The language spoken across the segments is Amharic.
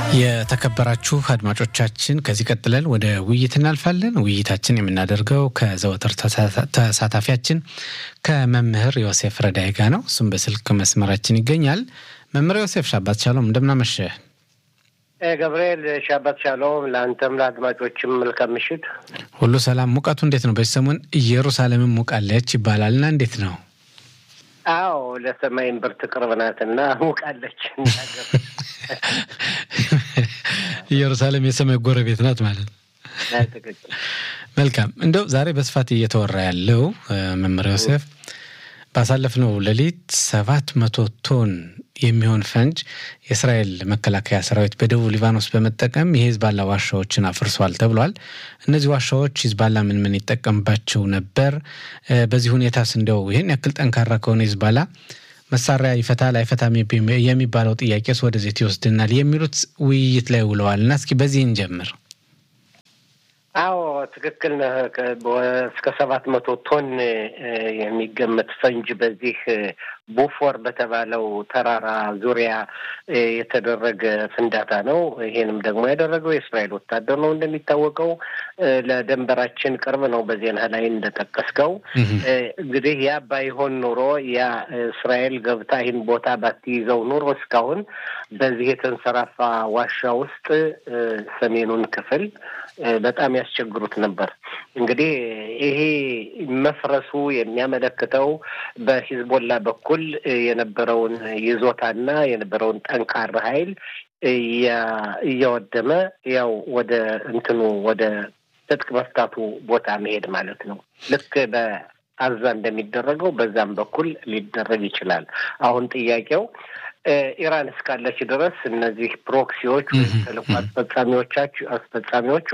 የተከበራችሁ አድማጮቻችን ከዚህ ቀጥለን ወደ ውይይት እናልፋለን። ውይይታችን የምናደርገው ከዘወትር ተሳታፊያችን ከመምህር ዮሴፍ ረዳይ ጋር ነው። እሱም በስልክ መስመራችን ይገኛል። መምህር ዮሴፍ ሻባት ሻሎም እንደምናመሸ ገብርኤል ሻባት ሻሎም፣ ለአንተም ለአድማጮችም መልካም ምሽት። ሁሉ ሰላም። ሙቀቱ እንዴት ነው? በዚህ ሰሞን ኢየሩሳሌምን ሙቃለች ይባላል እና እንዴት ነው? አዎ ለሰማይ እምብርት ቅርብ ናትና ሙቃለች። ኢየሩሳሌም የሰማይ ጎረቤት ናት ማለት ነው። መልካም። እንደው ዛሬ በስፋት እየተወራ ያለው መምህር ዮሴፍ ባሳለፍነው ሌሊት ሰባት መቶ ቶን የሚሆን ፈንጅ የእስራኤል መከላከያ ሰራዊት በደቡብ ሊባኖስ በመጠቀም የሂዝባላ ዋሻዎችን አፍርሷል ተብሏል። እነዚህ ዋሻዎች ሂዝባላ ምን ምን ይጠቀምባቸው ነበር? በዚህ ሁኔታስ እንደው ይህን ያክል ጠንካራ ከሆነ ሂዝባላ መሳሪያ ይፈታል አይፈታም የሚባለው ጥያቄስ ወደዚህ ይወስድናል የሚሉት ውይይት ላይ ውለዋል እና እስኪ በዚህ እንጀምር። አዎ ትክክል ነህ። እስከ ሰባት መቶ ቶን የሚገመት ፈንጅ በዚህ ቦፎር በተባለው ተራራ ዙሪያ የተደረገ ፍንዳታ ነው። ይሄንም ደግሞ ያደረገው የእስራኤል ወታደር ነው። እንደሚታወቀው ለደንበራችን ቅርብ ነው። በዜና ላይ እንደጠቀስከው እንግዲህ ያ ባይሆን ኑሮ ያ እስራኤል ገብታ ይህን ቦታ ባትይዘው ኑሮ እስካሁን በዚህ የተንሰራፋ ዋሻ ውስጥ ሰሜኑን ክፍል በጣም ያስቸግሩት ነበር። እንግዲህ ይሄ መፍረሱ የሚያመለክተው በሂዝቦላ በኩል የነበረውን ይዞታና የነበረውን ጠንካራ ኃይል እያወደመ ያው ወደ እንትኑ ወደ ትጥቅ መፍታቱ ቦታ መሄድ ማለት ነው። ልክ በአዛ እንደሚደረገው በዛም በኩል ሊደረግ ይችላል። አሁን ጥያቄው ኢራን እስካለች ድረስ እነዚህ ፕሮክሲዎች ወይም ተልዕኮ አስፈጻሚዎቻች አስፈጻሚዎቿ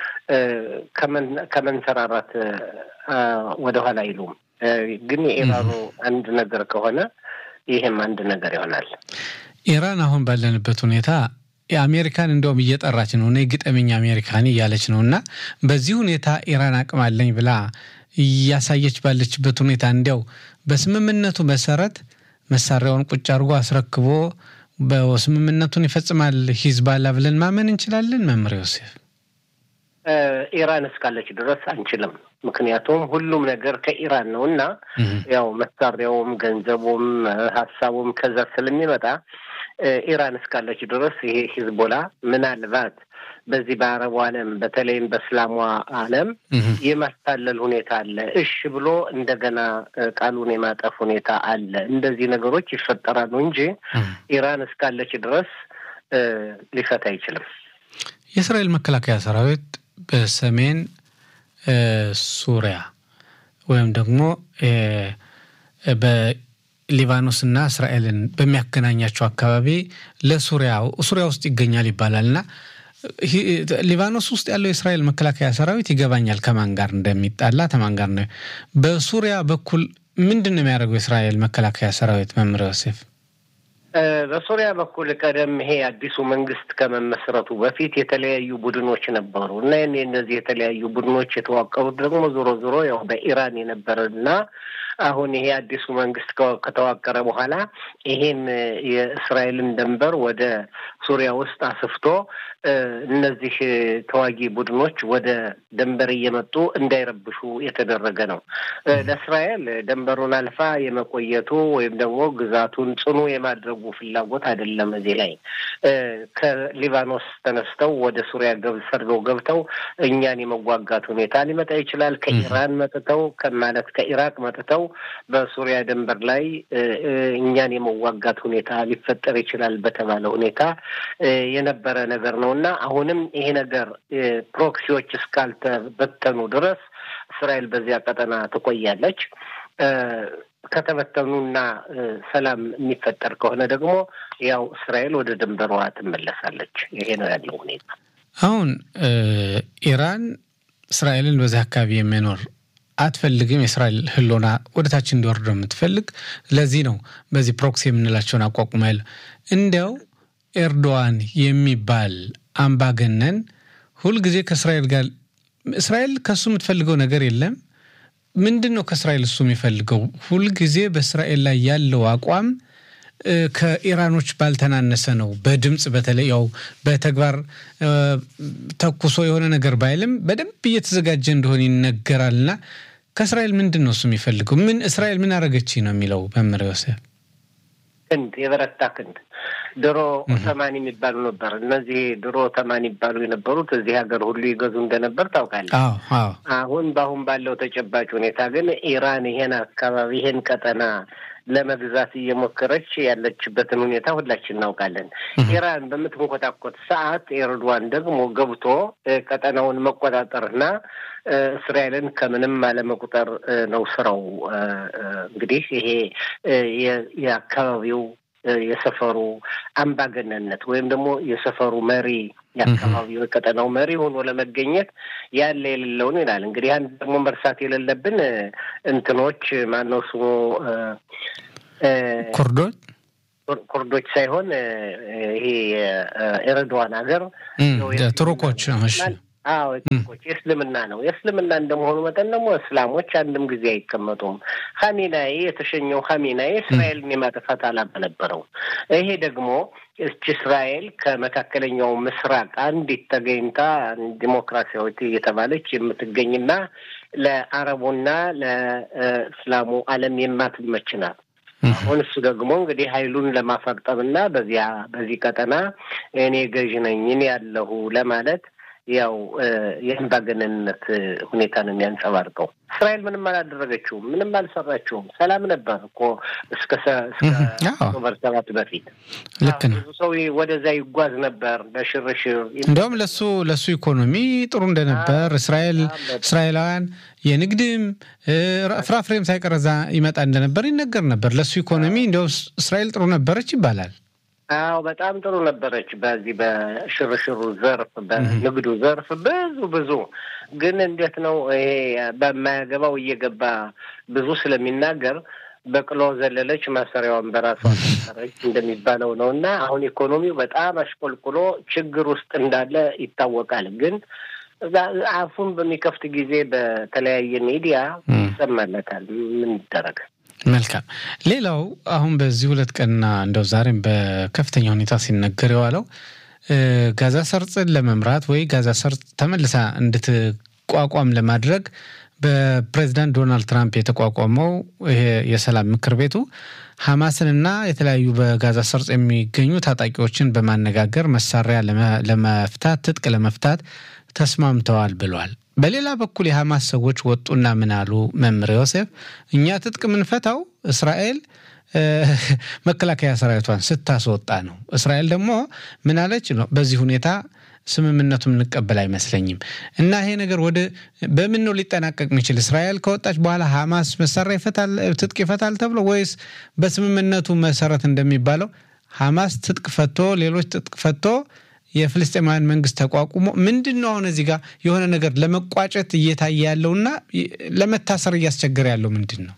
ከመንሰራራት ወደኋላ አይሉም። ግን የኢራኑ አንድ ነገር ከሆነ ይህም አንድ ነገር ይሆናል። ኢራን አሁን ባለንበት ሁኔታ የአሜሪካን እንደውም እየጠራች ነው እኔ ግጠመኝ አሜሪካን እያለች ነው እና በዚህ ሁኔታ ኢራን አቅም አለኝ ብላ እያሳየች ባለችበት ሁኔታ እንዲያው በስምምነቱ መሰረት መሳሪያውን ቁጭ አድርጎ አስረክቦ በስምምነቱን ይፈጽማል ሂዝባላ ብለን ማመን እንችላለን? መምህር ዮሴፍ ኢራን እስካለች ድረስ አንችልም። ምክንያቱም ሁሉም ነገር ከኢራን ነው እና ያው መሳሪያውም፣ ገንዘቡም፣ ሀሳቡም ከዛ ስለሚመጣ ኢራን እስካለች ድረስ ይሄ ሂዝቦላ ምናልባት በዚህ በአረቡ ዓለም በተለይም በእስላሟ ዓለም የማታለል ሁኔታ አለ። እሽ ብሎ እንደገና ቃሉን የማጠፍ ሁኔታ አለ። እንደዚህ ነገሮች ይፈጠራሉ እንጂ ኢራን እስካለች ድረስ ሊፈታ አይችልም። የእስራኤል መከላከያ ሰራዊት በሰሜን ሱሪያ ወይም ደግሞ በሊባኖስና እስራኤልን በሚያገናኛቸው አካባቢ ለሱሪያ ሱሪያ ውስጥ ይገኛል ይባላል እና ሊባኖስ ውስጥ ያለው የእስራኤል መከላከያ ሰራዊት ይገባኛል ከማን ጋር እንደሚጣላ ከማን ጋር ነው። በሱሪያ በኩል ምንድን ነው የሚያደርገው የእስራኤል መከላከያ ሰራዊት? መምህር ዮሴፍ በሱሪያ በኩል ቀደም ይሄ አዲሱ መንግስት ከመመስረቱ በፊት የተለያዩ ቡድኖች ነበሩ እና እነዚህ የተለያዩ ቡድኖች የተዋቀሩት ደግሞ ዞሮ ዞሮ ያው በኢራን የነበረና አሁን ይሄ አዲሱ መንግስት ከተዋቀረ በኋላ ይሄን የእስራኤልን ድንበር ወደ ሱሪያ ውስጥ አስፍቶ እነዚህ ተዋጊ ቡድኖች ወደ ድንበር እየመጡ እንዳይረብሹ የተደረገ ነው። ለእስራኤል ድንበሩን አልፋ የመቆየቱ ወይም ደግሞ ግዛቱን ጽኑ የማድረጉ ፍላጎት አይደለም። እዚህ ላይ ከሊባኖስ ተነስተው ወደ ሱሪያ ሰርገው ገብተው እኛን የመዋጋት ሁኔታ ሊመጣ ይችላል። ከኢራን መጥተው ማለት ከኢራቅ መጥተው በሱሪያ ድንበር ላይ እኛን የመዋጋት ሁኔታ ሊፈጠር ይችላል በተባለ ሁኔታ የነበረ ነገር ነው እና አሁንም ይሄ ነገር ፕሮክሲዎች እስካልተበተኑ ድረስ እስራኤል በዚያ ቀጠና ትቆያለች። ከተበተኑና ሰላም የሚፈጠር ከሆነ ደግሞ ያው እስራኤል ወደ ድንበሯ ትመለሳለች። ይሄ ነው ያለው ሁኔታ። አሁን ኢራን እስራኤልን በዚህ አካባቢ የሚኖር አትፈልግም። የእስራኤል ሕልውና ወደ ታች እንዲወርድ ነው የምትፈልግ። ለዚህ ነው በዚህ ፕሮክሲ የምንላቸውን አቋቁማ ያለ እንዲያው ኤርዶዋን የሚባል አምባገነን ሁልጊዜ ከእስራኤል ጋር እስራኤል ከሱ የምትፈልገው ነገር የለም። ምንድን ነው ከእስራኤል እሱ የሚፈልገው? ሁልጊዜ በእስራኤል ላይ ያለው አቋም ከኢራኖች ባልተናነሰ ነው። በድምፅ በተለይ ያው በተግባር ተኩሶ የሆነ ነገር ባይልም በደንብ እየተዘጋጀ እንደሆነ ይነገራልና ከእስራኤል ምንድን ነው እሱ የሚፈልገው? ምን እስራኤል ምን አረገች ነው የሚለው መምህር ዮሴፍ? ክንድ የበረታ ክንድ ድሮ ኦቶማን የሚባሉ ነበር። እነዚህ ድሮ ኦቶማን ይባሉ የነበሩት እዚህ ሀገር ሁሉ ይገዙ እንደነበር ታውቃለህ። አሁን በአሁን ባለው ተጨባጭ ሁኔታ ግን ኢራን ይሄን አካባቢ ይሄን ቀጠና ለመግዛት እየሞከረች ያለችበትን ሁኔታ ሁላችን እናውቃለን። ኢራን በምትንኮታኮት ሰዓት ኤርዶዋን ደግሞ ገብቶ ቀጠናውን መቆጣጠርና እስራኤልን ከምንም አለመቁጠር ነው ስራው። እንግዲህ ይሄ የአካባቢው የሰፈሩ አምባገነንነት ወይም ደግሞ የሰፈሩ መሪ የአካባቢው የቀጠናው መሪ ሆኖ ለመገኘት ያለ የሌለውን ይላል። እንግዲህ አንድ ደግሞ መርሳት የሌለብን እንትኖች ማነው ስሙ ኩርዶች ኩርዶች ሳይሆን ይሄ የኤርዶዋን ሀገር ቱርኮች አዎ ቱርኮች የእስልምና ነው። የእስልምና እንደመሆኑ መጠን ደግሞ እስላሞች አንድም ጊዜ አይቀመጡም። ሀሚናዬ የተሸኘው ሀሚናዬ እስራኤልን የማጥፋት አላማ ነበረው። ይሄ ደግሞ እች እስራኤል ከመካከለኛው ምስራቅ አንዲት ተገኝታ ዲሞክራሲያዊት እየተባለች የምትገኝና ለአረቡና ለእስላሙ ዓለም የማትመች ናት። አሁን እሱ ደግሞ እንግዲህ ኃይሉን ለማፈርጠምና በዚያ በዚህ ቀጠና እኔ ገዥ ነኝ እኔ ያለሁ ለማለት ያው የአምባገነንነት ሁኔታ ነው የሚያንጸባርቀው። እስራኤል ምንም አላደረገችውም፣ ምንም አልሰራችውም። ሰላም ነበር እኮ እስከ ኦክቶበር ሰባት በፊት ልክ ነው። ብዙ ሰው ወደዛ ይጓዝ ነበር ለሽርሽር። እንዲያውም ለሱ ለሱ ኢኮኖሚ ጥሩ እንደነበር እስራኤል እስራኤላውያን የንግድም ፍራፍሬም ሳይቀረዛ ይመጣ እንደነበር ይነገር ነበር። ለሱ ኢኮኖሚ እንዲያው እስራኤል ጥሩ ነበረች ይባላል። አዎ በጣም ጥሩ ነበረች። በዚህ በሽርሽሩ ዘርፍ በንግዱ ዘርፍ ብዙ ብዙ ግን እንዴት ነው ይሄ በማያገባው እየገባ ብዙ ስለሚናገር በቅሎ ዘለለች ማሰሪያዋን በራሷ ሰረች እንደሚባለው ነው። እና አሁን ኢኮኖሚው በጣም አሽቆልቁሎ ችግር ውስጥ እንዳለ ይታወቃል። ግን አፉን በሚከፍት ጊዜ በተለያየ ሚዲያ ይሰማለታል። ምን ይደረጋል? መልካም። ሌላው አሁን በዚህ ሁለት ቀንና እንደው ዛሬም በከፍተኛ ሁኔታ ሲነገር የዋለው ጋዛ ሰርጥን ለመምራት ወይ ጋዛ ሰርጥ ተመልሳ እንድትቋቋም ለማድረግ በፕሬዚዳንት ዶናልድ ትራምፕ የተቋቋመው ይሄ የሰላም ምክር ቤቱ ሐማስንና የተለያዩ በጋዛ ሰርጥ የሚገኙ ታጣቂዎችን በማነጋገር መሳሪያ ለመፍታት ትጥቅ ለመፍታት ተስማምተዋል ብሏል። በሌላ በኩል የሐማስ ሰዎች ወጡና ምን አሉ? መምህር ዮሴፍ እኛ ትጥቅ የምንፈታው እስራኤል መከላከያ ሰራዊቷን ስታስወጣ ነው። እስራኤል ደግሞ ምን አለች ነው በዚህ ሁኔታ ስምምነቱ የምንቀበል አይመስለኝም። እና ይሄ ነገር ወደ በምን ነው ሊጠናቀቅ የሚችል? እስራኤል ከወጣች በኋላ ሐማስ መሳሪያ ይፈታል፣ ትጥቅ ይፈታል ተብሎ ወይስ በስምምነቱ መሰረት እንደሚባለው ሐማስ ትጥቅ ፈቶ ሌሎች ትጥቅ ፈቶ የፍልስጤማውያን መንግስት ተቋቁሞ ምንድን ነው አሁን እዚህ ጋር የሆነ ነገር ለመቋጨት እየታየ ያለውና ለመታሰር እያስቸገረ ያለው ምንድን ነው?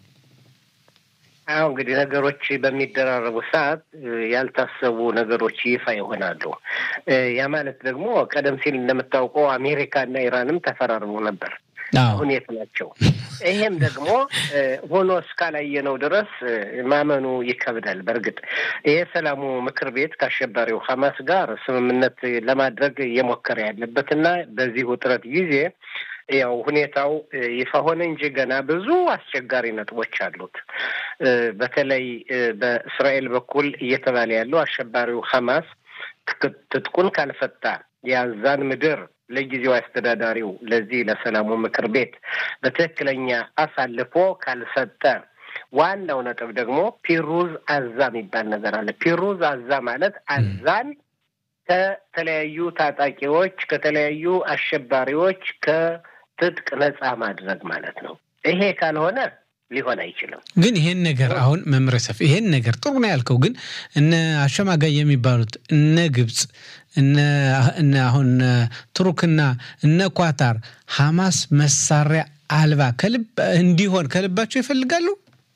አሁ እንግዲህ ነገሮች በሚደራረቡ ሰዓት ያልታሰቡ ነገሮች ይፋ ይሆናሉ። ያ ማለት ደግሞ ቀደም ሲል እንደምታውቀው አሜሪካና ኢራንም ተፈራርመው ነበር። አሁን የት ናቸው? ይሄም ደግሞ ሆኖ እስካላየነው ድረስ ማመኑ ይከብዳል። በእርግጥ ይሄ ሰላሙ ምክር ቤት ከአሸባሪው ሐማስ ጋር ስምምነት ለማድረግ እየሞከረ ያለበትና በዚህ ውጥረት ጊዜ ያው ሁኔታው ይፋ ሆነ እንጂ ገና ብዙ አስቸጋሪ ነጥቦች አሉት። በተለይ በእስራኤል በኩል እየተባለ ያለው አሸባሪው ሐማስ ትጥቁን ካልፈታ የአዛን ምድር ለጊዜው አስተዳዳሪው ለዚህ ለሰላሙ ምክር ቤት በትክክለኛ አሳልፎ ካልሰጠ ዋናው ነጥብ ደግሞ ፒሩዝ አዛ የሚባል ነገር አለ። ፒሩዝ አዛ ማለት አዛን ከተለያዩ ታጣቂዎች፣ ከተለያዩ አሸባሪዎች ከትጥቅ ነጻ ማድረግ ማለት ነው። ይሄ ካልሆነ ሊሆን አይችልም። ግን ይሄን ነገር አሁን መምረ ሰፍ ይሄን ነገር ጥሩ ነው ያልከው፣ ግን እነ አሸማጋይ የሚባሉት እነ ግብፅ እነ አሁን ቱርክና እነ ኳታር ሐማስ መሳሪያ አልባ ከልብ እንዲሆን ከልባቸው ይፈልጋሉ።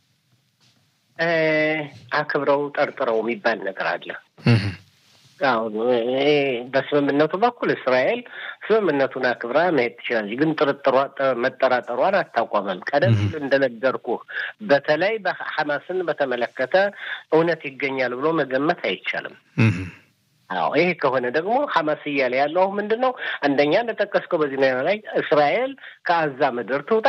አክብረው ጠርጥረው የሚባል ነገር አለ። አሁን በስምምነቱ በኩል እስራኤል ስምምነቱን አክብራ መሄድ ትችላለች። ግን ጥርጥሯ መጠራጠሯን አታቋመም። ቀደም ሲል እንደነገርኩህ በተለይ በሐማስን በተመለከተ እውነት ይገኛል ብሎ መገመት አይቻልም። አዎ ይሄ ከሆነ ደግሞ ሐማስ እያለ ያለው ምንድን ነው? አንደኛ እንደጠቀስከው በዚህ ላይ እስራኤል ከአዛ ምድር ትውጣ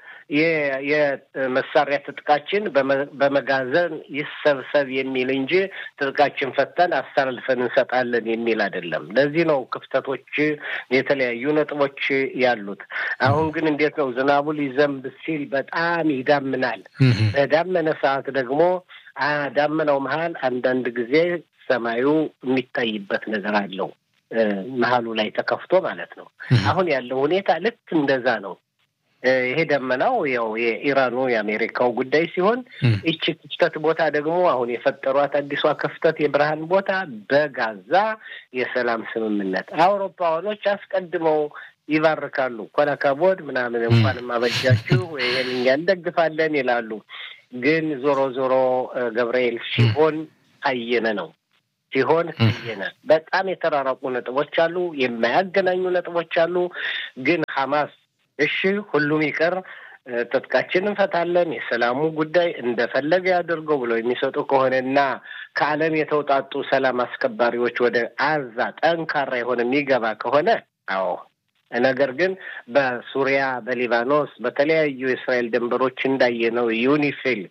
የመሳሪያ ትጥቃችን በመጋዘን ይሰብሰብ የሚል እንጂ ትጥቃችን ፈተን አስተላልፈን እንሰጣለን የሚል አይደለም። ለዚህ ነው ክፍተቶች፣ የተለያዩ ነጥቦች ያሉት። አሁን ግን እንዴት ነው ዝናቡ ሊዘንብ ሲል በጣም ይዳምናል። በዳመነ ሰዓት ደግሞ ዳመናው መሀል አንዳንድ ጊዜ ሰማዩ የሚታይበት ነገር አለው። መሀሉ ላይ ተከፍቶ ማለት ነው። አሁን ያለው ሁኔታ ልክ እንደዛ ነው። ይሄ ደመናው ያው የኢራኑ የአሜሪካው ጉዳይ ሲሆን ይቺ ክፍተት ቦታ ደግሞ አሁን የፈጠሯት አዲሷ ክፍተት የብርሃን ቦታ በጋዛ የሰላም ስምምነት አውሮፓውያኖች አስቀድመው ይባርካሉ። ኮለከቦድ ምናምን እንኳን ማበጃችሁ ይህን እኛ እንደግፋለን ይላሉ። ግን ዞሮ ዞሮ ገብርኤል ሲሆን አየነ ነው ሲሆን አየነ። በጣም የተራራቁ ነጥቦች አሉ፣ የማያገናኙ ነጥቦች አሉ። ግን ሐማስ እሺ ሁሉም ይቅር፣ ትጥቃችን እንፈታለን፣ የሰላሙ ጉዳይ እንደፈለገ ያደርገው ብለው የሚሰጡ ከሆነና ከዓለም የተውጣጡ ሰላም አስከባሪዎች ወደ አዛ ጠንካራ የሆነ የሚገባ ከሆነ አዎ ነገር ግን በሱሪያ በሊባኖስ በተለያዩ የእስራኤል ድንበሮች እንዳየነው ዩኒፊል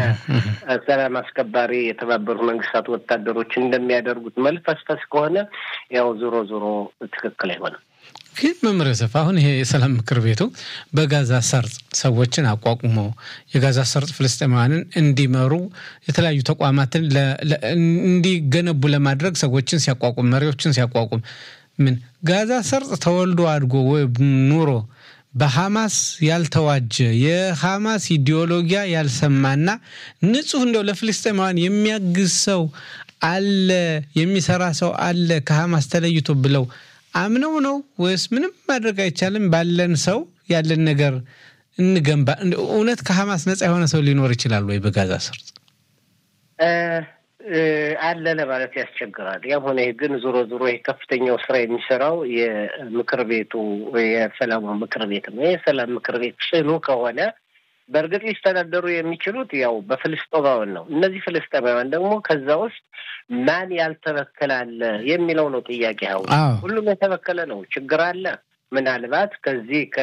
የሰላም አስከባሪ የተባበሩት መንግስታት ወታደሮች እንደሚያደርጉት መልፈስፈስ ከሆነ ያው ዞሮ ዞሮ ትክክል አይሆንም። ግን መምህር ዮሴፍ አሁን ይሄ የሰላም ምክር ቤቱ በጋዛ ሰርጥ ሰዎችን አቋቁሞ የጋዛ ሰርጥ ፍልስጤማውያንን እንዲመሩ የተለያዩ ተቋማትን እንዲገነቡ ለማድረግ ሰዎችን ሲያቋቁም መሪዎችን ሲያቋቁም ምን ጋዛ ሰርጥ ተወልዶ አድጎ ወይ ኑሮ በሐማስ ያልተዋጀ የሐማስ ኢዲዮሎጊያ ያልሰማና ንጹህ እንደው ለፍልስጤማውያን የሚያግዝ ሰው አለ የሚሰራ ሰው አለ ከሐማስ ተለይቶ ብለው አምነው ነው ወይስ ምንም ማድረግ አይቻልም? ባለን ሰው ያለን ነገር እንገንባ። እውነት ከሐማስ ነጻ የሆነ ሰው ሊኖር ይችላል ወይ በጋዛ ሰርጥ? አለ ለማለት ያስቸግራል። ያም ሆነ ግን ዞሮ ዞሮ ይህ ከፍተኛው ስራ የሚሰራው የምክር ቤቱ የሰላሙ ምክር ቤት ነው። የሰላም ምክር ቤት ጽኑ ከሆነ በእርግጥ ሊስተዳደሩ የሚችሉት ያው በፍልስጤማውያን ነው። እነዚህ ፍልስጤማውያን ደግሞ ከዛ ውስጥ ማን ያልተበከለ አለ የሚለው ነው ጥያቄ። አሁን ሁሉም የተበከለ ነው። ችግር አለ። ምናልባት ከዚህ ከ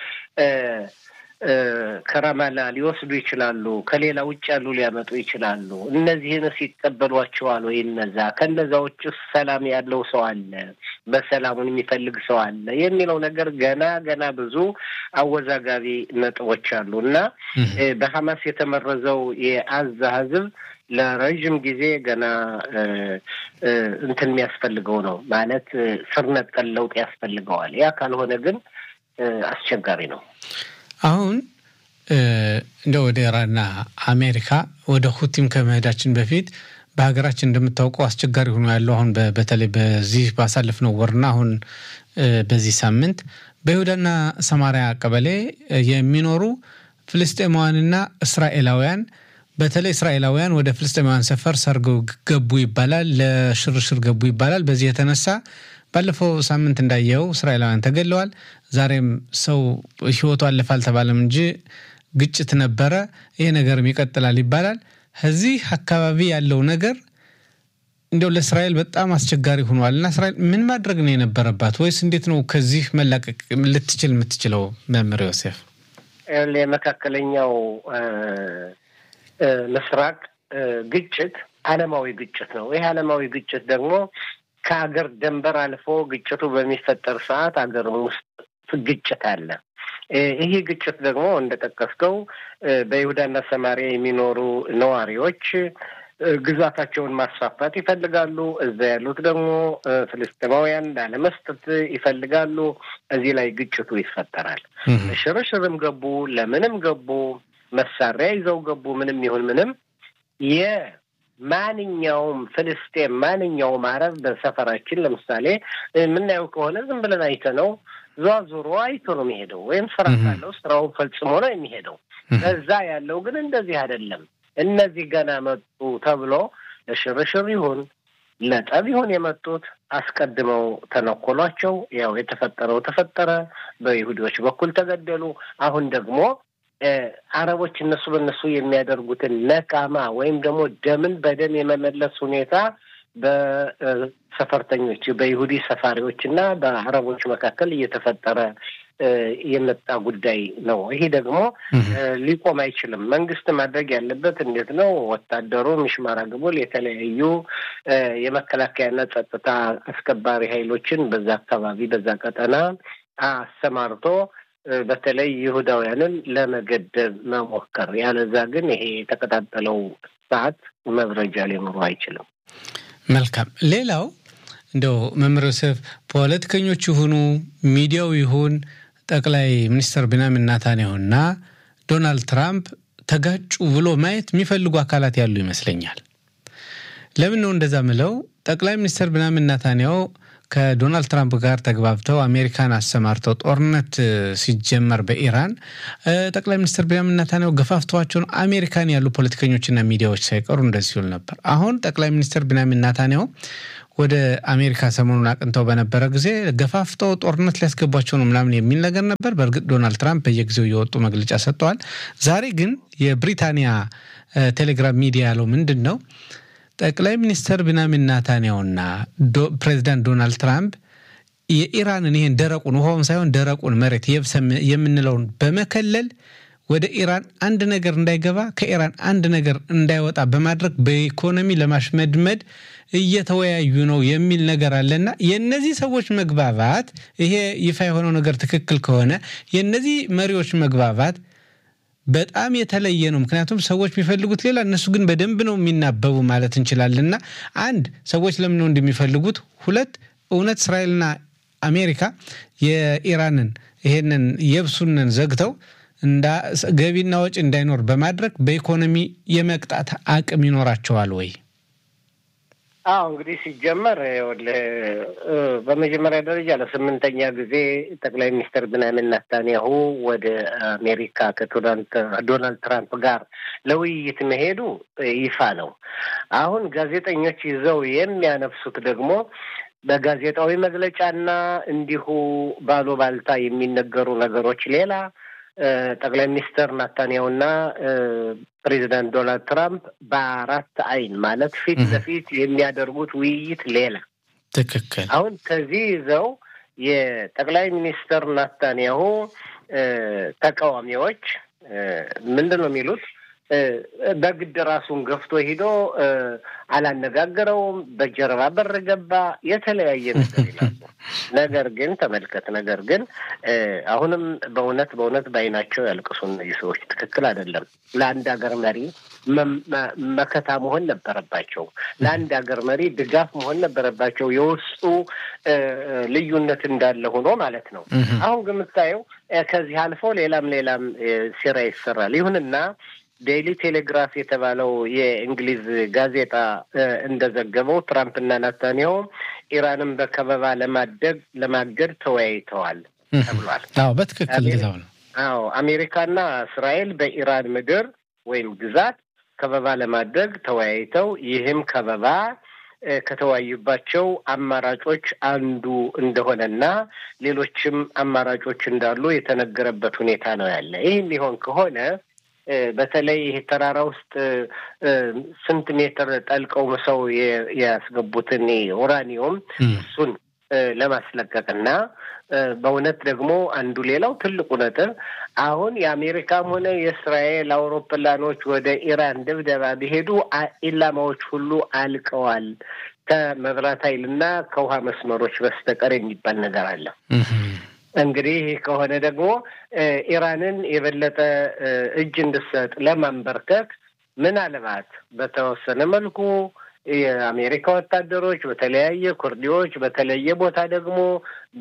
ከራማላ ሊወስዱ ይችላሉ። ከሌላ ውጭ ያሉ ሊያመጡ ይችላሉ። እነዚህንስ ይቀበሏቸዋል ወይ? እነዛ ከነዛ ውጭ ሰላም ያለው ሰው አለ፣ በሰላሙን የሚፈልግ ሰው አለ የሚለው ነገር ገና ገና ብዙ አወዛጋቢ ነጥቦች አሉ እና በሐማስ የተመረዘው የአዛ ህዝብ ለረዥም ጊዜ ገና እንትን የሚያስፈልገው ነው ማለት ስር ነቀል ለውጥ ያስፈልገዋል። ያ ካልሆነ ግን አስቸጋሪ ነው። አሁን እንደ ወደ ኢራንና አሜሪካ ወደ ሁቲም ከመሄዳችን በፊት በሀገራችን እንደምታውቀው አስቸጋሪ ሆኖ ያለው አሁን በተለይ በዚህ ባሳለፍነው ወርና አሁን በዚህ ሳምንት በይሁዳና ሰማሪያ ቀበሌ የሚኖሩ ፍልስጤማውያንና እስራኤላውያን በተለይ እስራኤላውያን ወደ ፍልስጤማውያን ሰፈር ሰርገው ገቡ ይባላል፣ ለሽርሽር ገቡ ይባላል። በዚህ የተነሳ ባለፈው ሳምንት እንዳየው እስራኤላውያን ተገለዋል። ዛሬም ሰው ህይወቱ አለፈ አልተባለም እንጂ ግጭት ነበረ። ይሄ ነገርም ይቀጥላል ይባላል። ከዚህ አካባቢ ያለው ነገር እንዲያው ለእስራኤል በጣም አስቸጋሪ ሆኗል እና እስራኤል ምን ማድረግ ነው የነበረባት? ወይስ እንዴት ነው ከዚህ መላቀቅ ልትችል የምትችለው? መምህር ዮሴፍ የመካከለኛው ምስራቅ ግጭት ዓለማዊ ግጭት ነው። ይህ ዓለማዊ ግጭት ደግሞ ከሀገር ደንበር አልፎ ግጭቱ በሚፈጠር ሰዓት ሀገርም ውስጥ ግጭት አለ። ይህ ግጭት ደግሞ እንደጠቀስከው በይሁዳና ሰማሪያ የሚኖሩ ነዋሪዎች ግዛታቸውን ማስፋፋት ይፈልጋሉ። እዛ ያሉት ደግሞ ፍልስጤማውያን ላለመስጠት ይፈልጋሉ። እዚህ ላይ ግጭቱ ይፈጠራል። ሽርሽርም ገቡ፣ ለምንም ገቡ፣ መሳሪያ ይዘው ገቡ፣ ምንም ይሁን ምንም የማንኛውም ፍልስጤም ማንኛውም አረብ በሰፈራችን ለምሳሌ የምናየው ከሆነ ዝም ብለን አይተነው ዟዙሮ አይቶ ነው የሚሄደው። ወይም ስራ ካለው ስራውን ፈጽሞ ነው የሚሄደው። እዛ ያለው ግን እንደዚህ አይደለም። እነዚህ ገና መጡ ተብሎ ለሽርሽር ይሁን ለጠብ ይሆን የመጡት አስቀድመው ተነኮሏቸው። ያው የተፈጠረው ተፈጠረ፣ በይሁዲዎች በኩል ተገደሉ። አሁን ደግሞ አረቦች እነሱ በእነሱ የሚያደርጉትን ነቃማ ወይም ደግሞ ደምን በደም የመመለስ ሁኔታ በሰፈርተኞች በይሁዲ ሰፋሪዎች እና በአረቦች መካከል እየተፈጠረ የመጣ ጉዳይ ነው። ይሄ ደግሞ ሊቆም አይችልም። መንግስት ማድረግ ያለበት እንዴት ነው? ወታደሩ ሚሽማራ ግቡል የተለያዩ የመከላከያና ጸጥታ አስከባሪ ኃይሎችን በዛ አካባቢ በዛ ቀጠና አሰማርቶ በተለይ ይሁዳውያንን ለመገደብ መሞከር፣ ያለዛ ግን ይሄ የተቀጣጠለው ሰዓት መብረጃ ሊኖሩ አይችልም። መልካም። ሌላው እንደው መምህር ዮሴፍ ፖለቲከኞች ይሁኑ ሚዲያው ይሁን ጠቅላይ ሚኒስትር ቢንያሚን ኔታንያሁና ዶናልድ ትራምፕ ተጋጩ ብሎ ማየት የሚፈልጉ አካላት ያሉ ይመስለኛል። ለምን ነው እንደዛ ምለው? ጠቅላይ ሚኒስትር ቢንያሚን ኔታንያሁ ከዶናልድ ትራምፕ ጋር ተግባብተው አሜሪካን አሰማርተው ጦርነት ሲጀመር በኢራን ጠቅላይ ሚኒስትር ቢንያሚን ኔታንያሁ ገፋፍተዋቸውን አሜሪካን ያሉ ፖለቲከኞችና ሚዲያዎች ሳይቀሩ እንደዚህ ሲሉ ነበር። አሁን ጠቅላይ ሚኒስትር ቢንያሚን ኔታንያሁ ወደ አሜሪካ ሰሞኑን አቅንተው በነበረ ጊዜ ገፋፍተው ጦርነት ሊያስገቧቸው ነው ምናምን የሚል ነገር ነበር። በእርግጥ ዶናልድ ትራምፕ በየጊዜው እየወጡ መግለጫ ሰጥተዋል። ዛሬ ግን የብሪታንያ ቴሌግራም ሚዲያ ያለው ምንድን ነው? ጠቅላይ ሚኒስትር ቢንያሚን ኔታንያሁና ፕሬዚዳንት ዶናልድ ትራምፕ የኢራንን ይህን ደረቁን ውሃውን ሳይሆን ደረቁን መሬት የብስ የምንለውን በመከለል ወደ ኢራን አንድ ነገር እንዳይገባ ከኢራን አንድ ነገር እንዳይወጣ በማድረግ በኢኮኖሚ ለማሽመድመድ እየተወያዩ ነው የሚል ነገር አለና የእነዚህ ሰዎች መግባባት ይሄ ይፋ የሆነው ነገር ትክክል ከሆነ የእነዚህ መሪዎች መግባባት በጣም የተለየ ነው። ምክንያቱም ሰዎች የሚፈልጉት ሌላ፣ እነሱ ግን በደንብ ነው የሚናበቡ ማለት እንችላለንና አንድ ሰዎች ለምን ነው እንደሚፈልጉት፣ ሁለት እውነት እስራኤልና አሜሪካ የኢራንን ይሄንን የብሱንን ዘግተው ገቢና ወጪ እንዳይኖር በማድረግ በኢኮኖሚ የመቅጣት አቅም ይኖራቸዋል ወይ? አዎ እንግዲህ ሲጀመር በመጀመሪያ ደረጃ ለስምንተኛ ጊዜ ጠቅላይ ሚኒስትር ብንያሚን ኔታንያሁ ወደ አሜሪካ ከዶናልድ ትራምፕ ጋር ለውይይት መሄዱ ይፋ ነው። አሁን ጋዜጠኞች ይዘው የሚያነፍሱት ደግሞ በጋዜጣዊ መግለጫና እንዲሁ ባሉባልታ የሚነገሩ ነገሮች ሌላ ጠቅላይ ሚኒስትር ናታንያሁና ፕሬዚዳንት ዶናልድ ትራምፕ በአራት አይን ማለት ፊት ለፊት የሚያደርጉት ውይይት ሌላ። ትክክል። አሁን ከዚህ ይዘው የጠቅላይ ሚኒስትር ናታንያሁ ተቃዋሚዎች ምንድን ነው የሚሉት? በግድ ራሱን ገፍቶ ሂዶ አላነጋገረውም፣ በጀርባ በር ገባ፣ የተለያየ ነገር ይላሉ። ነገር ግን ተመልከት፣ ነገር ግን አሁንም በእውነት በእውነት በዓይናቸው ያልቅሱ እነዚህ ሰዎች። ትክክል አይደለም። ለአንድ ሀገር መሪ መከታ መሆን ነበረባቸው። ለአንድ ሀገር መሪ ድጋፍ መሆን ነበረባቸው። የውስጡ ልዩነት እንዳለ ሆኖ ማለት ነው። አሁን ግን የምታየው ከዚህ አልፎ ሌላም ሌላም ሴራ ይሰራል። ይሁንና ዴይሊ ቴሌግራፍ የተባለው የእንግሊዝ ጋዜጣ እንደዘገበው ትራምፕና ናታንያሁ ኢራንን በከበባ ለማደግ ለማገድ ተወያይተዋል ተብሏል። አዎ በትክክል ጊዜው ነው። አዎ አሜሪካና እስራኤል በኢራን ምድር ወይም ግዛት ከበባ ለማድረግ ተወያይተው ይህም ከበባ ከተወያዩባቸው አማራጮች አንዱ እንደሆነና ሌሎችም አማራጮች እንዳሉ የተነገረበት ሁኔታ ነው ያለ። ይህ የሚሆን ከሆነ በተለይ ይሄ ተራራ ውስጥ ስንት ሜትር ጠልቀው ሰው ያስገቡትን ኡራኒየም እሱን ለማስለቀቅና በእውነት ደግሞ አንዱ ሌላው ትልቁ ነጥብ አሁን የአሜሪካም ሆነ የእስራኤል አውሮፕላኖች ወደ ኢራን ድብደባ ቢሄዱ ኢላማዎች ሁሉ አልቀዋል ከመብራት ኃይልና ከውሃ መስመሮች በስተቀር የሚባል ነገር አለ። እንግዲህ ይህ ከሆነ ደግሞ ኢራንን የበለጠ እጅ እንድሰጥ ለማንበርከክ ምናልባት በተወሰነ መልኩ የአሜሪካ ወታደሮች በተለያየ ኩርዲዎች በተለየ ቦታ ደግሞ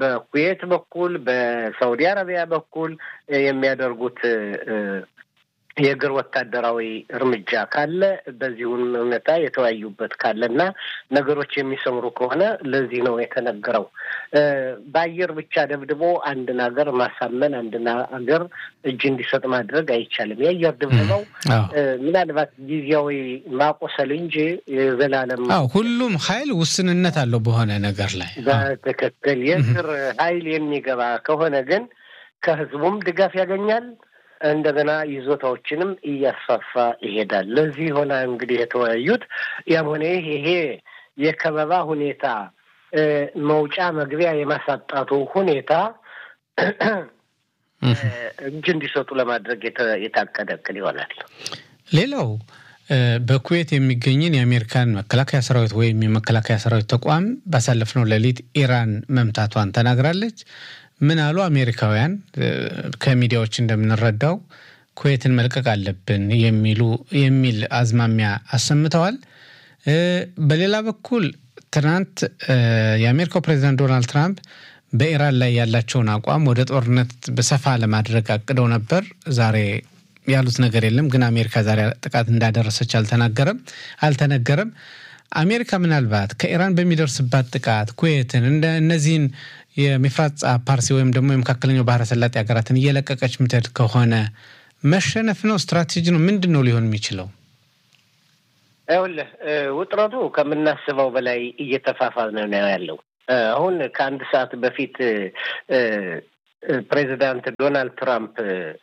በኩዌት በኩል በሳውዲ አረቢያ በኩል የሚያደርጉት የእግር ወታደራዊ እርምጃ ካለ በዚሁን ሁኔታ የተወያዩበት ካለ እና ነገሮች የሚሰምሩ ከሆነ ለዚህ ነው የተነገረው። በአየር ብቻ ደብድቦ አንድን ሀገር ማሳመን አንድን ሀገር እጅ እንዲሰጥ ማድረግ አይቻልም። የአየር ድብደባው ምናልባት ጊዜያዊ ማቆሰል እንጂ የዘላለም ሁሉም ኃይል ውስንነት አለው በሆነ ነገር ላይ በትክክል የእግር ኃይል የሚገባ ከሆነ ግን ከህዝቡም ድጋፍ ያገኛል እንደገና ይዞታዎችንም እያስፋፋ ይሄዳል። ለዚህ ሆነ እንግዲህ የተወያዩት ያም ሆነ ይህ ይሄ የከበባ ሁኔታ መውጫ መግቢያ የማሳጣቱ ሁኔታ እጅ እንዲሰጡ ለማድረግ የታቀደ እቅድ ይሆናል። ሌላው በኩዌት የሚገኝን የአሜሪካን መከላከያ ሰራዊት ወይም የመከላከያ ሰራዊት ተቋም ባሳለፍነው ሌሊት ኢራን መምታቷን ተናግራለች። ምን አሉ አሜሪካውያን? ከሚዲያዎች እንደምንረዳው ኩዌትን መልቀቅ አለብን የሚሉ የሚል አዝማሚያ አሰምተዋል። በሌላ በኩል ትናንት የአሜሪካው ፕሬዚዳንት ዶናልድ ትራምፕ በኢራን ላይ ያላቸውን አቋም ወደ ጦርነት በሰፋ ለማድረግ አቅደው ነበር። ዛሬ ያሉት ነገር የለም። ግን አሜሪካ ዛሬ ጥቃት እንዳደረሰች አልተናገረም አልተነገረም። አሜሪካ ምናልባት ከኢራን በሚደርስባት ጥቃት ኩዌትን እንደ እነዚህን የሚፍራጻ ፓርሲ ወይም ደግሞ የመካከለኛው ባህረ ሰላጤ ሀገራትን እየለቀቀች ምትሄድ ከሆነ መሸነፍ ነው? ስትራቴጂ ነው? ምንድን ነው ሊሆን የሚችለው? ይኸውልህ ውጥረቱ ከምናስበው በላይ እየተፋፋመ ነው ያለው። አሁን ከአንድ ሰዓት በፊት ፕሬዚዳንት ዶናልድ ትራምፕ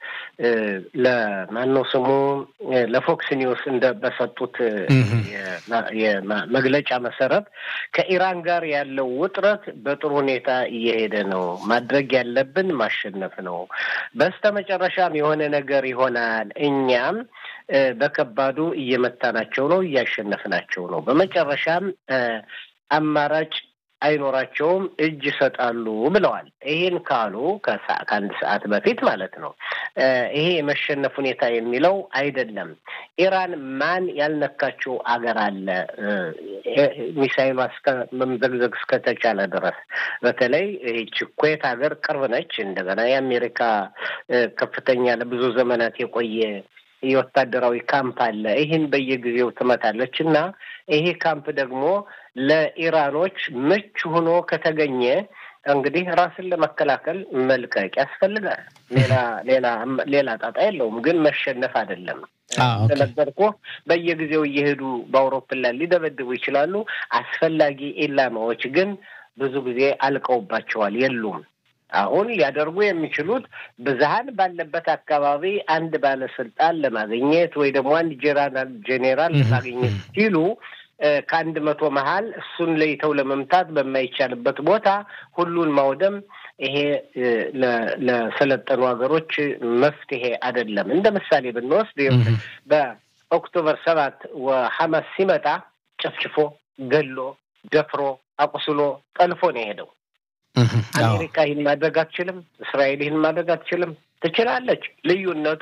ለማነው ስሙ ለፎክስ ኒውስ እንደ በሰጡት መግለጫ መሰረት ከኢራን ጋር ያለው ውጥረት በጥሩ ሁኔታ እየሄደ ነው። ማድረግ ያለብን ማሸነፍ ነው። በስተመጨረሻም የሆነ ነገር ይሆናል። እኛም በከባዱ እየመታናቸው ነው፣ እያሸነፍናቸው ነው። በመጨረሻም አማራጭ አይኖራቸውም፣ እጅ ይሰጣሉ ብለዋል። ይሄን ካሉ ከአንድ ሰዓት በፊት ማለት ነው። ይሄ የመሸነፍ ሁኔታ የሚለው አይደለም። ኢራን ማን ያልነካችው አገር አለ? ሚሳይሏ እስከ መምዘግዘግ እስከተቻለ ድረስ በተለይ ይህች ኩዌት ሀገር ቅርብ ነች። እንደገና የአሜሪካ ከፍተኛ ለብዙ ዘመናት የቆየ የወታደራዊ ካምፕ አለ። ይህን በየጊዜው ትመታለች እና ይሄ ካምፕ ደግሞ ለኢራኖች ምቹ ሆኖ ከተገኘ እንግዲህ ራስን ለመከላከል መልቀቅ ያስፈልጋል። ሌላ ሌላ ሌላ ጣጣ የለውም። ግን መሸነፍ አይደለም። እንደነገርኩህ በየጊዜው እየሄዱ በአውሮፕላን ሊደበድቡ ይችላሉ። አስፈላጊ ኢላማዎች ግን ብዙ ጊዜ አልቀውባቸዋል፣ የሉም። አሁን ሊያደርጉ የሚችሉት ብዝሃን ባለበት አካባቢ አንድ ባለስልጣን ለማግኘት ወይ ደግሞ አንድ ጄኔራል ጄኔራል ለማግኘት ሲሉ ከአንድ መቶ መሀል እሱን ለይተው ለመምታት በማይቻልበት ቦታ ሁሉን ማውደም ይሄ ለሰለጠኑ ሀገሮች መፍትሄ አይደለም። እንደ ምሳሌ ብንወስድ በኦክቶበር ሰባት ሐማስ ሲመጣ ጨፍጭፎ፣ ገሎ፣ ደፍሮ፣ አቁስሎ፣ ጠልፎ ነው የሄደው። አሜሪካ ይህን ማድረግ አትችልም። እስራኤል ይህን ማድረግ አትችልም። ትችላለች። ልዩነቱ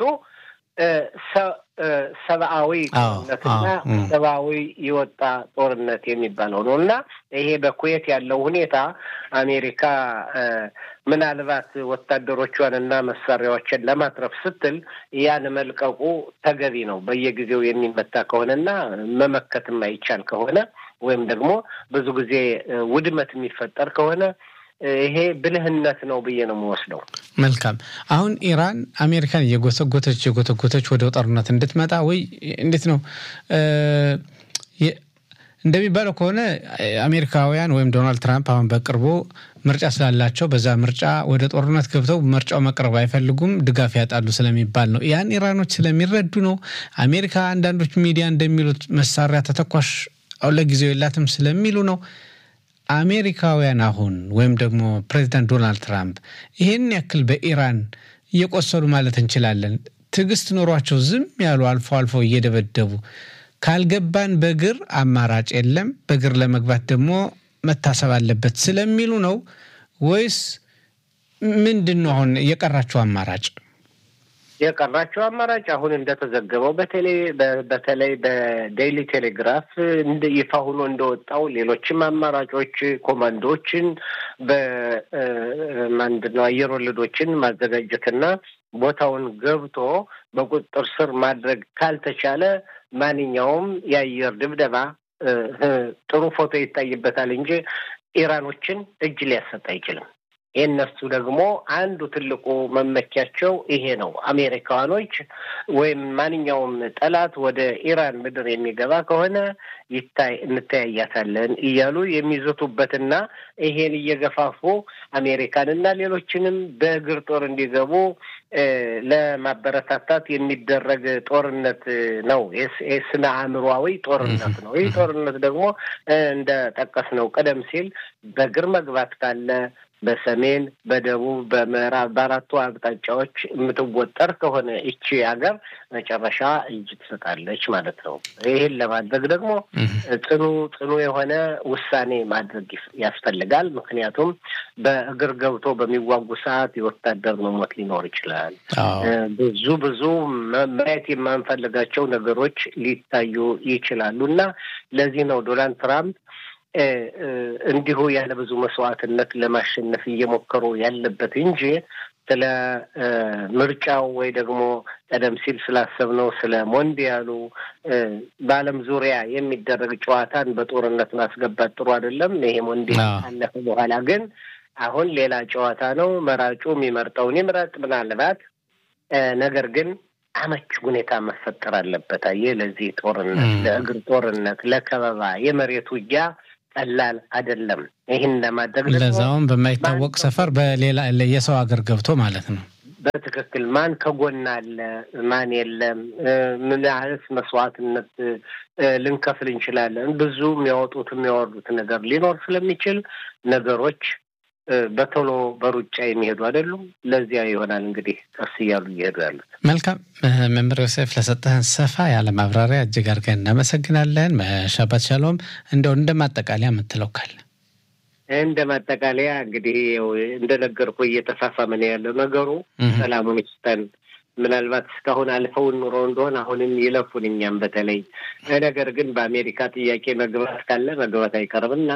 ሰብአዊ ጦርነትና ሰብአዊ የወጣ ጦርነት የሚባለው ነው እና ይሄ በኩዌት ያለው ሁኔታ አሜሪካ ምናልባት ወታደሮቿን እና መሳሪያዎችን ለማትረፍ ስትል ያን መልቀቁ ተገቢ ነው። በየጊዜው የሚመታ ከሆነና መመከት የማይቻል ከሆነ ወይም ደግሞ ብዙ ጊዜ ውድመት የሚፈጠር ከሆነ ይሄ ብልህነት ነው ብዬ ነው የምወስደው። መልካም። አሁን ኢራን አሜሪካን እየጎተጎተች እየጎተጎተች ወደ ጦርነት እንድትመጣ ወይ እንዴት ነው እንደሚባለው ከሆነ አሜሪካውያን ወይም ዶናልድ ትራምፕ አሁን በቅርቡ ምርጫ ስላላቸው በዛ ምርጫ ወደ ጦርነት ገብተው ምርጫው መቅረብ አይፈልጉም፣ ድጋፍ ያጣሉ ስለሚባል ነው። ያን ኢራኖች ስለሚረዱ ነው። አሜሪካ አንዳንዶች ሚዲያ እንደሚሉት መሳሪያ ተተኳሽ ለጊዜው የላትም ስለሚሉ ነው። አሜሪካውያን አሁን ወይም ደግሞ ፕሬዚዳንት ዶናልድ ትራምፕ ይህን ያክል በኢራን እየቆሰሉ ማለት እንችላለን ትዕግስት ኖሯቸው ዝም ያሉ አልፎ አልፎ እየደበደቡ ካልገባን በእግር አማራጭ የለም፣ በእግር ለመግባት ደግሞ መታሰብ አለበት ስለሚሉ ነው ወይስ ምንድን ነው አሁን የቀራቸው አማራጭ? የቀራቸው አማራጭ አሁን እንደተዘገበው በተለይ በተለይ በዴይሊ ቴሌግራፍ ይፋ ሆኖ እንደወጣው ሌሎችም አማራጮች ኮማንዶዎችን በማንድን ነው አየር ወለዶችን ማዘጋጀትና ቦታውን ገብቶ በቁጥጥር ስር ማድረግ ካልተቻለ ማንኛውም የአየር ድብደባ ጥሩ ፎቶ ይታይበታል እንጂ ኢራኖችን እጅ ሊያሰጥ አይችልም። የእነሱ ደግሞ አንዱ ትልቁ መመኪያቸው ይሄ ነው። አሜሪካኖች ወይም ማንኛውም ጠላት ወደ ኢራን ምድር የሚገባ ከሆነ ይታይ እንተያያታለን እያሉ የሚዘቱበትና ይሄን እየገፋፉ አሜሪካንና ሌሎችንም በእግር ጦር እንዲገቡ ለማበረታታት የሚደረግ ጦርነት ነው። የስነ አእምሯዊ ጦርነት ነው። ይህ ጦርነት ደግሞ እንደ ጠቀስ ነው ቀደም ሲል በእግር መግባት ካለ በሰሜን፣ በደቡብ፣ በምዕራብ በአራቱ አቅጣጫዎች የምትወጠር ከሆነ ይቺ ሀገር መጨረሻ እጅ ትሰጣለች ማለት ነው። ይህን ለማድረግ ደግሞ ጽኑ ጽኑ የሆነ ውሳኔ ማድረግ ያስፈልጋል። ምክንያቱም በእግር ገብቶ በሚዋጉ ሰዓት የወታደር መሞት ሊኖር ይችላል። ብዙ ብዙ ማየት የማንፈልጋቸው ነገሮች ሊታዩ ይችላሉ እና ለዚህ ነው ዶናልድ ትራምፕ እንዲሁ ያለ ብዙ መስዋዕትነት ለማሸነፍ እየሞከሩ ያለበት እንጂ ስለ ምርጫው ወይ ደግሞ ቀደም ሲል ስላሰብነው ስለ ሞንዲያሉ በዓለም ዙሪያ የሚደረግ ጨዋታን በጦርነት ማስገባት ጥሩ አይደለም። ይሄ ሞንዲያል ካለፈ በኋላ ግን አሁን ሌላ ጨዋታ ነው። መራጩ የሚመርጠውን ይምረጥ ምናልባት ነገር ግን አመች ሁኔታ መፈጠር አለበት። አየህ ለዚህ ጦርነት፣ ለእግር ጦርነት፣ ለከበባ የመሬት ውጊያ ቀላል አይደለም። ይህን ለማድረግ ለዛውም በማይታወቅ ሰፈር በሌላ የሰው ሀገር ገብቶ ማለት ነው። በትክክል ማን ከጎን አለ፣ ማን የለም፣ ምን ያህልስ መስዋዕትነት ልንከፍል እንችላለን። ብዙ የሚያወጡት የሚያወርዱት ነገር ሊኖር ስለሚችል ነገሮች በቶሎ በሩጫ የሚሄዱ አይደሉም። ለዚያ ይሆናል እንግዲህ ቀስ እያሉ እየሄዱ ያሉት። መልካም መምህር ዮሴፍ ለሰጠህን ሰፋ ያለ ማብራሪያ እጅግ አድርገን እናመሰግናለን። ሻባት ሻሎም። እንደው እንደ ማጠቃለያ የምትለው ካለ? እንደ ማጠቃለያ እንግዲህ እንደነገርኩ እየተፋፋመ ነው ያለው ነገሩ። ሰላሙን ይስጠን። ምናልባት እስካሁን አልፈውን ኑሮ እንደሆን አሁንም ይለፉን እኛም በተለይ ነገር ግን በአሜሪካ ጥያቄ መግባት ካለ መግባት አይቀርምና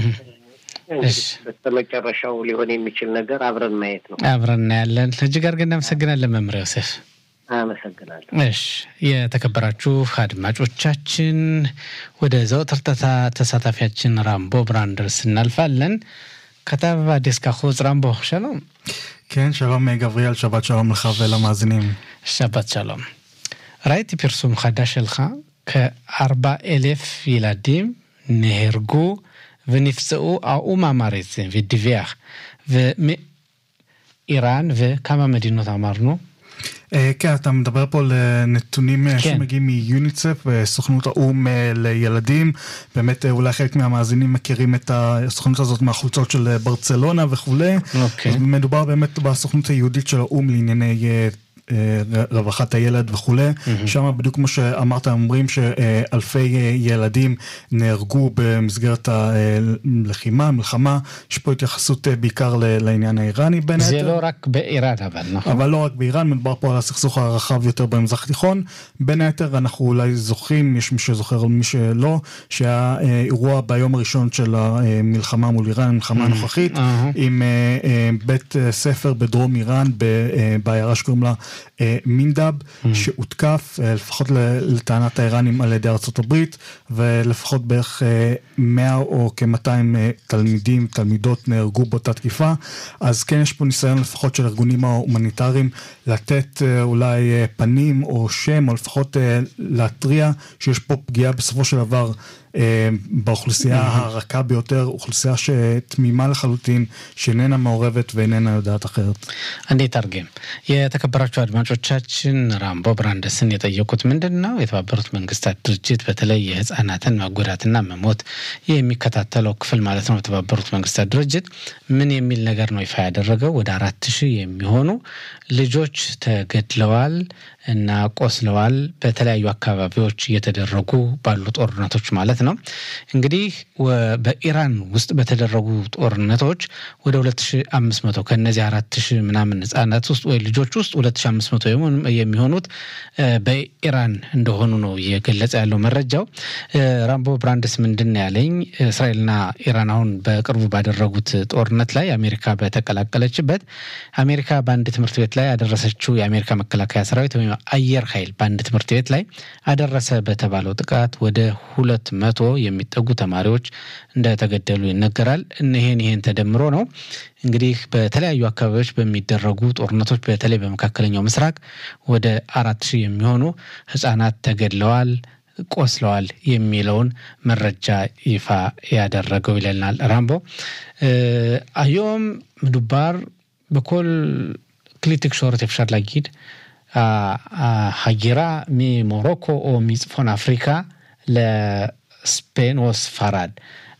በስተመጨረሻው ሊሆን የሚችል ነገር አብረን ማየት ነው። አብረን እናያለን። እጅግ አድርገን እናመሰግናለን መምህር ዮሴፍ። አመሰግናለሁ። እሺ የተከበራችሁ አድማጮቻችን ወደ ዘወትር ተሳታፊያችን ራምቦ ብራንደርስ እናልፋለን። כתב הדסק החוץ רמבו, שלום. כן, שלום גבריאל, שבת שלום לך ולמאזינים. שבת שלום. ראיתי פרסום חדש שלך, כארבע אלף ילדים נהרגו ונפצעו, האו"ם אמר את זה ודיווח. ואיראן וכמה מדינות אמרנו? כן, אתה מדבר פה על נתונים כן. שמגיעים מיוניצף, סוכנות האו"ם לילדים. באמת אולי חלק מהמאזינים מכירים את הסוכנות הזאת מהחולצות של ברצלונה וכולי. אוקיי. אז מדובר באמת בסוכנות היהודית של האו"ם לענייני רווחת הילד וכולי. שם בדיוק כמו שאמרת, אומרים שאלפי ילדים נהרגו במסגרת הלחימה, מלחמה. יש פה התייחסות בעיקר לעניין האיראני בין זה היתר. לא רק באיראן אבל, נכון? אבל לא רק באיראן, מדובר פה על הסכסוך הרחב יותר במזרח התיכון. בין היתר אנחנו אולי זוכרים, יש מי שזוכר ומי שלא, שהיה אה, אירוע ביום הראשון של המלחמה מול איראן, המלחמה הנוכחית, אהה. עם אה, אה, בית אה, ספר בדרום איראן, ב- אה, בעיירה שקוראים לה אה, מינדב, שהותקף, אה, לפחות ל- לטענת האיראנים על ידי ארצות הברית, ולפחות בערך אה, 100 או כ-200 אה, תלמידים, תלמידות נהרגו באותה תקיפה. אז כן יש פה ניסיון לפחות של הארגונים ההומניטריים לתת אה, אולי אה, פנים או שם, או לפחות אה, להתריע שיש פה פגיעה בסופו של דבר אה, באוכלוסייה הרכה ביותר, אוכלוסייה שתמימה לחלוטין, שאיננה מעורבת ואיננה יודעת אחרת. እንዴ ተርጌም የተከበራችሁ አድማጮቻችን ራምቦ ብራንደስን የጠየቁት ምንድን ነው? የተባበሩት መንግስታት ድርጅት በተለይ የህፃናትን መጎዳትና መሞት የሚከታተለው ክፍል ማለት ነው። የተባበሩት መንግስታት ድርጅት ምን የሚል ነገር ነው ይፋ ያደረገው? ወደ አራት ሺህ የሚሆኑ ልጆች ተገድለዋል እና ቆስለዋል በተለያዩ አካባቢዎች እየተደረጉ ባሉ ጦርነቶች ማለት ነው። ነው። እንግዲህ በኢራን ውስጥ በተደረጉ ጦርነቶች ወደ 2500 ከእነዚህ 4000 ምናምን ህጻናት ውስጥ ወይ ልጆች ውስጥ 2500 የሚሆኑት በኢራን እንደሆኑ ነው እየገለጸ ያለው መረጃው። ራምቦ ብራንድስ ምንድን ያለኝ እስራኤልና ኢራን አሁን በቅርቡ ባደረጉት ጦርነት ላይ አሜሪካ በተቀላቀለችበት አሜሪካ በአንድ ትምህርት ቤት ላይ ያደረሰችው የአሜሪካ መከላከያ ሰራዊት ወይም አየር ኃይል በአንድ ትምህርት ቤት ላይ አደረሰ በተባለው ጥቃት ወደ ሁለት መቶ የሚጠጉ ተማሪዎች እንደተገደሉ ይነገራል። ይሄን ይሄን ተደምሮ ነው እንግዲህ በተለያዩ አካባቢዎች በሚደረጉ ጦርነቶች በተለይ በመካከለኛው ምስራቅ ወደ አራት ሺህ የሚሆኑ ህጻናት ተገድለዋል ቆስለዋል የሚለውን መረጃ ይፋ ያደረገው ይለናል ራምቦ አዮም ምዱባር በኮል כלי תקשורת אפשר להגיד, ההגירה ממורוקו או מצפון אפריקה לספיין או ספרד.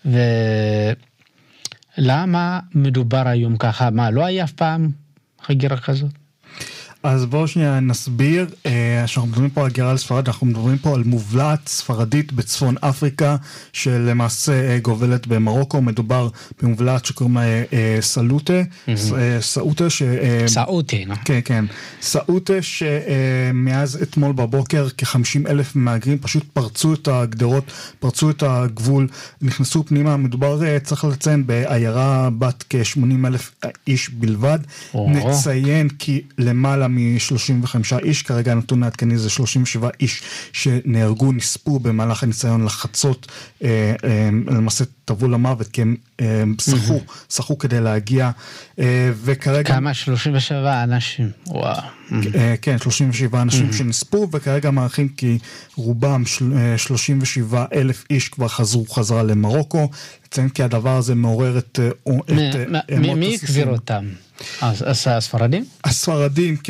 ולמה מדובר היום ככה? מה, לא היה אף פעם הגירה כזאת? אז בואו שנייה נסביר, כשאנחנו מדברים פה על הגירה לספרד, אנחנו מדברים פה על מובלעת ספרדית בצפון אפריקה, שלמעשה גובלת במרוקו, מדובר במובלעת שקוראים לה סלוטה, סאוטה, ש... סאוטה, לא? כן, כן, סאוטה שמאז אתמול בבוקר כ-50 אלף מהגרים פשוט פרצו את הגדרות, פרצו את הגבול, נכנסו פנימה, מדובר, צריך לציין, בעיירה בת כ-80 אלף איש בלבד, נציין כי למעלה מ-35 איש, כרגע הנתון העדכני זה 37 איש שנהרגו, נספו במהלך הניסיון לחצות, אה, אה, למעשה טבעו למוות כי הם אה, שחו, שחו כדי להגיע, אה, וכרגע... כמה? 37 אנשים, וואו. אה, כן, 37 אנשים שנספו, וכרגע מעריכים כי רובם, של- אה, 37 אלף איש כבר חזרו חזרה למרוקו. לציין כי הדבר הזה מעורר את... אה, את, מ- אה, מ- אמות מי הסיסים. החזיר אותם? אז- אז הספרדים? הספרדים, כן.